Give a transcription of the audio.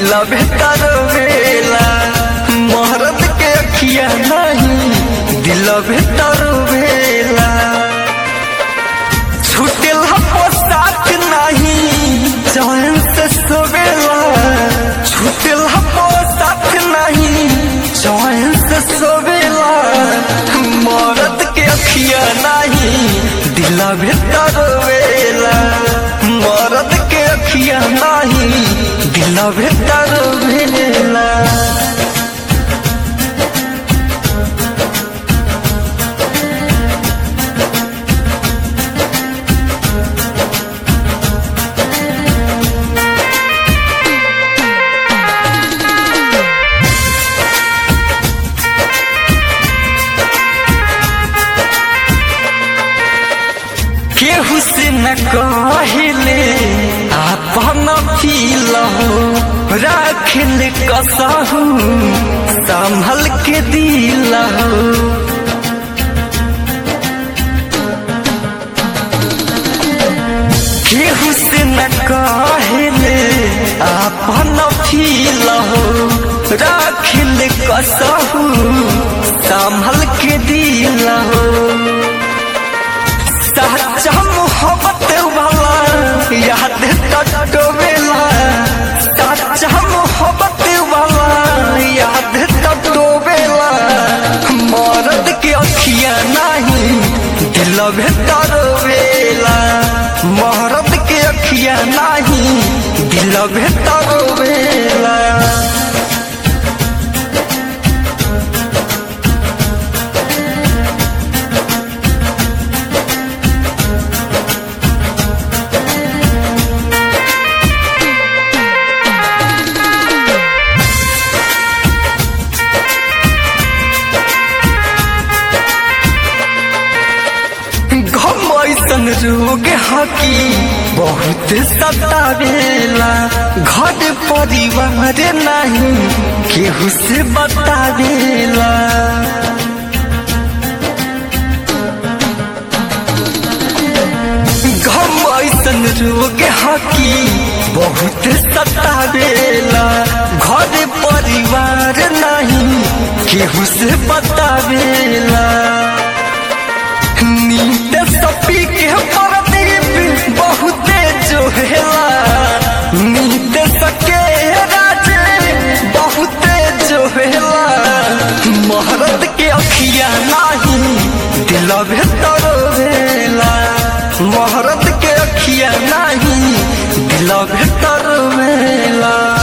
दिल बेहतर वेला मोहरत के अखिया नहीं दिल बेहतर वेला छूटेल पोशाक नहीं चैन से सोवेला छूटेल पोशाक नहीं चैन से सोवेला मोहरत के अखिया नहीं दिल बेहतर वेला मोहरत के अखिया नहीं दिल बेहतर वेला केहू से न कहले आपन फील हो राखल कसहू संभल के दिल हो केहू से न कहले आपन फील हो राखल कसहू संभल के दिल हो सच्चा मोहब्बत वाला याद टटोवेला सच्चा मोहब्बत वाला याद टटोवेला मरद के अखिया नहीं दिल बेहतर वेला मरद के अखिया नहीं दिल बेहतर वेला गम ऐसन रोग हकी बहुत सतावेला घर परिवार नहीं केहू से बतावेला गम ऐसन रोग हकी बहुत सतावेला घर परिवार नहीं केहू से बतावेला नींद सपी के